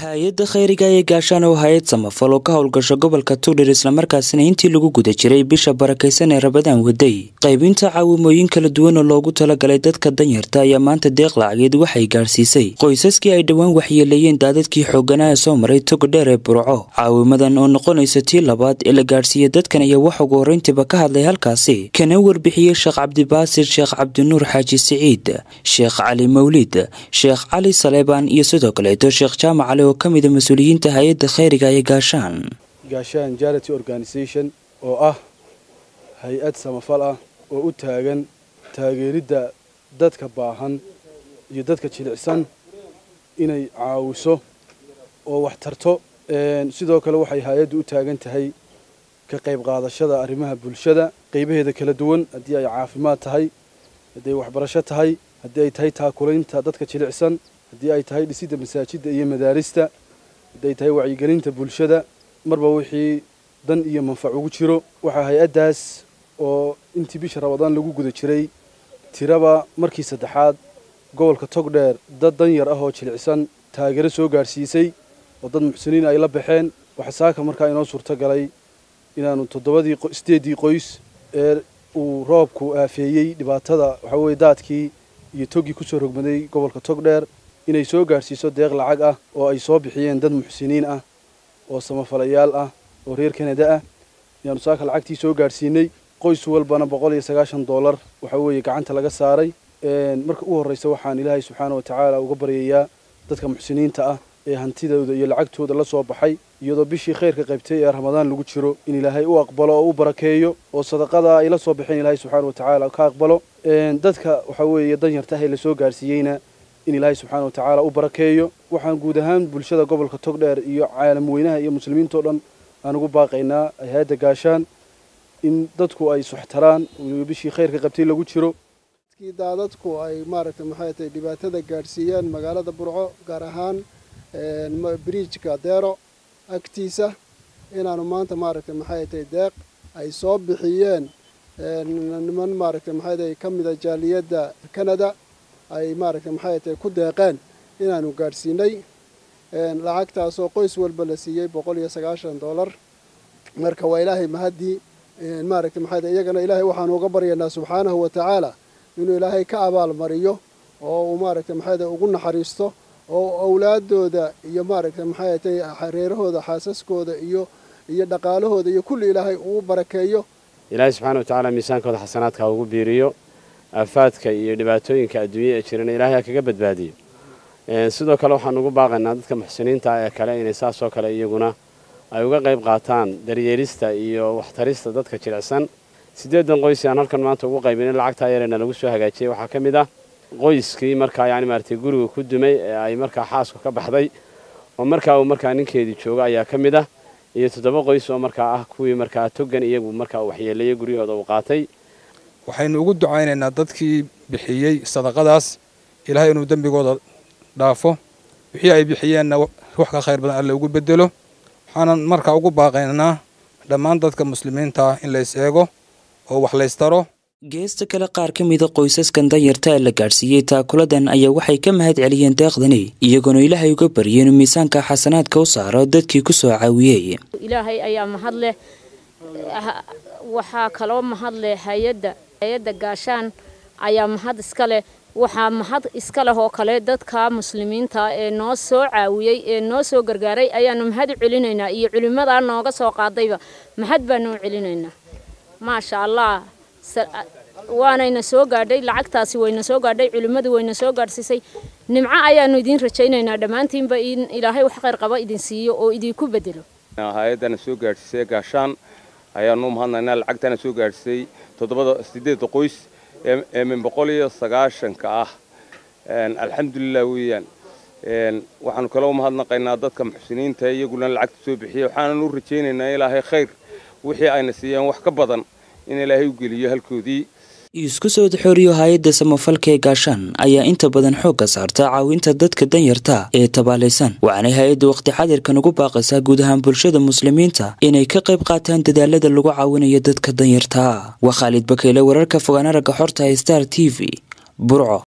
hay-adda khayriga ee gaashaan oo hay-ad samafal oo ka howlgasho gobolka tuudhir islamarkaasina intii lagu guda jiray bisha barakaysan ee rabadaan waday qaybinta caawimooyin kala duwan oo loogu talagalay dadka danyarta ayaa maanta deeq lacageed waxay gaadhsiisay qoysaskii ay dhowaan waxyeeleeyeen daadadkii xooganaha soo maray togo dheer ee burco caawimadan oo noqonaysa tii labaad ee la gaadhsiiyey dadkan ayaa wax ugu horreyntiiba ka hadlay halkaasi kana warbixiyey sheekh cabdibaasir sheekh cabdinuur xaaji siciid sheekh cali mawlid sheekh cali saleebaan iyo sidoo kaleeto sheekh jaamac cali oo ka mida mas-uuliyiinta hay-adda khayriga ee gaashaan gaashaan charity organisation oo ah hay-ad samafal ah oo u taagan taageeridda dadka baahan iyo dadka jilicsan inay caawiso oo wax tarto sidoo kale waxay hay-addu u taagan tahay ka qayb qaadashada arrimaha bulshada qaybaheeda kala duwan haddii ay caafimaad tahay haddii ay waxbarasho tahay haddii ay tahay taakulaynta dadka jilicsan haddii ay tahay dhisidda masaajidda iyo madaarista haddii ay tahay wacyigelinta bulshada marba wixii dan iyo manfac ugu jiro waxaa hay-addaas oo intii bisha rabadaan lagu guda jiray tiraba markii saddexaad gobolka togdheer dad dan yar ah oo jilicsan taageero soo gaadhsiisay oo dad muxsiniin ay la baxeen waxaa saaka markaa inoo suurto galay inaanu toddobadii sideeddii qoys ee uu roobku aafeeyey dhibaatada waxaa weeye daadkii iyo toggii kusoo rogmaday gobolka togdheer inay soo gaadhsiiso deeq lacag ah oo ay soo bixiyeen dad muxsiniin ah oo samafalayaal ah oo reer kanada ah ayaanu saaka lacagtii soo gaadhsiinay qoys walbana boqol iyo sagaashan dollar waxaa weeye gacanta laga saaray marka ugu horreysa waxaan ilaahay subxaana wa tacaala uga baryayaa dadka muxsiniinta ah ee hantidooda iyo lacagtooda la soo baxay iyadoo bishii khayrka qaybtay ee ramadaan lagu jiro in ilaahay u aqbalo oo u barakeeyo oo sadaqada ay la soo baxeen ilaahay subxaana wa tacaala ka aqbalo dadka waxaa weeye danyarta ah ee lasoo gaadhsiiyeyna in ilaahay subxaana wa tacaala u barakeeyo waxaan guud ahaan bulshada gobolka togdheer iyo caalam weynaha iyo muslimiintao dhan aan ugu baaqaynaa hay-adda gaashaan in dadku ay suxtaraan bishii khayrka qabtay lagu jiro kii daadadku ay maaragtay maxay tahay dhibaatada gaadhsiiyeen magaalada burco gaar ahaan bridjka deero agtiisa inaanu maanta maaragtay maxay tahay deeq ay soo bixiyeen niman maaragtay maxay tahay ka mida jaaliyadda canada ay maaragtay maxay tahay ku deeqeen inaanu gaadhsiinay lacagtaasoo qoys walba la siiyey boqol iyo sagaashan dollar marka waa ilaahay mahaddii maaragtay maxay tahay iyagana ilaahay waxaanu uga baryaynaa subxaanahu wa tacaala inuu ilaahay ka abaal mariyo oo uu maaragtay maxay tahay ugu naxariisto oo awlaadooda iyo maaragtay maxay tahay reerahooda xaasaskooda iyo iyo dhaqaalahooda iyo kulli ilaahay uu barakeeyo ilaahay subxaana wa tacaala miisaankooda xasanaadka ugu biiriyo aafaadka iyo dhibaatooyinka adduunya ee jirana ilaahay ha kaga badbaadiyo sidoo kale waxaan ugu baaqaynaa dadka muxsiniinta ee kale inay saasoo kale iyaguna ay uga qayb qaataan daryeelista iyo waxtarista dadka jilicsan siddeedan qoys aan halkan maanta ugu qaybinay lacagtaa yareena lagu soo hagaajiyey waxaa ka mid ah qoyskii markaa yani maaragtay guriga ku dumay ee ay markaa xaasku ka baxday oo markaa uu markaa ninkeedii jooga ayaa ka mid ah iyo toddoba qoys oo markaa ah kuwii markaa togan iyagu markaa waxyeeleeyey guryahooda uu qaatay waxaynu ugu ducaynaynaa dadkii bixiyey sadaqadaas ilaahay inuu dembigooda dhaafo wixii ay bixiyeenna wax ka khayr badan alle ugu bedelo waxaanan markaa ugu baaqaynaa dhammaan dadka muslimiinta ah in lays eego oo wax laystaro geesta kale qaar ka mida qoysaskan danyarta ee la gaadhsiiyey taakuladan ayaa waxay ka mahad celiyeen deeqdani iyagoona ilaahay uga baryay inuu miisaanka xasanaadka u saaro dadkii ku soo caawiyey ilaahay ayaa mahad leh waxaa kaloo mahad leh hay-adda hay-adda gaashaan ayaa mahad iska leh waxaa mahad iska leh oo kale dadka muslimiinta ee noo soo caawiyey ee noo soo gargaaray ayaanu mahad u celinaynaa iyo culimmadaa nooga soo qaadayba mahad baanu u celinaynaa maasha allah waanayna soo gaadhay lacagtaasi wayna soo gaadhay culimmadu wayna soo gaadhsiisay nimco ayaanu idiin rajaynaynaa dhammaantiinba in ilaahay wax khayr qaba idin siiyo oo idinku bedelo hay-addana soo gaadhsiisay gaashaan ayaanu mahadnaynaa lacagtana soo gaadhsiisay toddobada sideedda qoys ee min boqol iyo sagaashanka ah alxamdulilah weeyaan waxaanu kaloo mahadnaqaynaa dadka muxsiniinta iyaguna lacagta soo bixiyey waxaanan u rajaynaynaa ilaahay khayr wixii ayna siiyeen wax ka badan in ilaahay u geliyo halkoodii isku soo xooriyo hay-adda samafalka ee gaashaan ayaa inta badan xoogga saarta caawinta dadka danyarta ee tabaalaysan waxaanay hay-adda waqti xadirkan ugu baaqaysaa guud ahaan bulshada muslimiinta inay ka qayb qaataan dadaalada lagu caawinayo dadka danyarta waa khaalid bakeyle wararka fogaan aragga xorta star t v burco